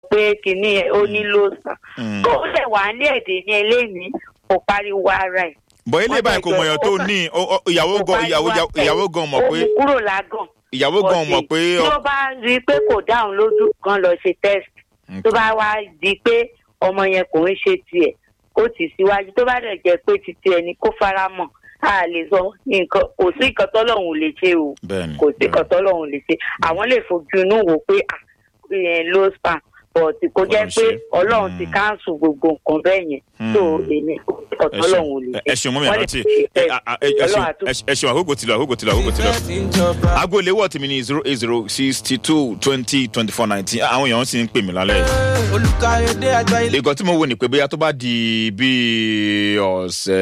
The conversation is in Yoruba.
pé kinní ẹ̀ ó nílò sàn Mm. kó lè wà ní èdè ní eléyìí kò pariwo ara ẹ̀ bọ̀ ilé Wọ́n báyìí kò jẹ́ mọ̀yàn ó tó kàn- ní o- o- ìyàwó kò gan ìyàwó pariwo ara ẹ̀. ìyàwó gan mọ̀ ó pé mú kúrò lágàn ìyàwó gan mọ̀ pé tí ó bá rí i pé kò dáhùn lójú kan lọ ṣe test tó bá wá di pé ọmọ yẹn kò ń ṣe tiẹ̀ kó tì síwájú tó bá dẹ̀ jẹ́ pé ti tiẹ̀ ni kó fara mọ́ a lè sọ nǹkan kò sí nǹkan tọ́lọ́hún ò lè ṣe o bẹ́ẹ̀ni kò sí nǹkan tọ́lọ́hún ò lè ṣe àwọn lè fojú inú wò pé ah, ìyẹn low span but kò jẹ́ Ọlọ́run pé ṣe. ọlọ́run ti Mm. káńsù gbogbo nǹkan bẹ́ẹ̀ yẹn Mm. tó èmi kò sí nǹkan ẹ tọ́lọ́hún ò lè ṣeun ṣe ẹ ṣeun mọ́mí Wọ́n lè àrántí ṣe ẹ test. ẹ- ẹ ṣeun Ọlọ́run àtúntò. ẹ ṣeun àkókò ti lọ àkókò ti lọ àkókò ti lọ. aago ìléwọ́ tèmi ní zero eight zero sixty two twenty twenty four nineteen àwọn èèyàn sì ń pè mí lálẹ́ yìí. olùkàyọ̀dé àgbáyé. ìgò tí mo wò ní pé bóyá tó bá di bíi ọ̀sẹ̀